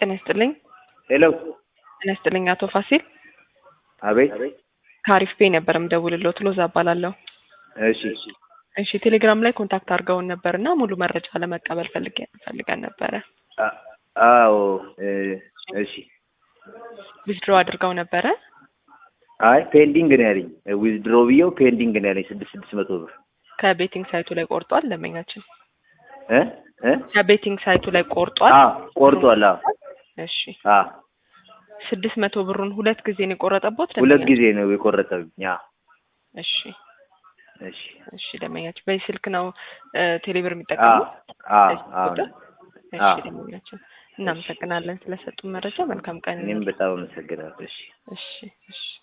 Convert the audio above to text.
ጤና ይስጥልኝ። ሄሎ ጤና ይስጥልኝ አቶ ፋሲል አቤት። ከአሪፍ ፔ ነበር የምደውልልዎት። ሎዛ እባላለሁ። እሺ እሺ ቴሌግራም ላይ ኮንታክት አድርገውን ነበር እና ሙሉ መረጃ ለመቀበል ፈልጌ ፈልገን ነበረ። አ- አዎ እ፣ እሺ። ዊዝድሮ አድርገው ነበረ። አይ ፔንዲንግ ነው ያለኝ። ዊዝድሮ ብዬው ፔንዲንግ ነው ያለኝ ስድስት ስድስት መቶ ብር ከቤቲንግ ሳይቱ ላይ ቆርጧል። ደንበኛችን እ እ ከቤቲንግ ሳይቱ ላይ ቆርጧል። አ ቆርጧል። አዎ እሺ አ ስድስት መቶ ብሩን ሁለት ጊዜ ነው የቆረጠቦት። ሁለት ደንበኛ- ጊዜ ነው የቆረጠብኝ። አ እሺ እሺ እሺ ደንበኛችን በዚህ ስልክ ነው እ፣ ቴሌብር አ የሚጠቀሙት? አ በዚህ አዎ ቁጥር? እሺ አዎ። ደንበኛችን እናመሰግናለን ስለሰጡን መረጃ። መልካም ቀን እኔም በጣም አመሰግናለሁ። እሺ እሺ እሺ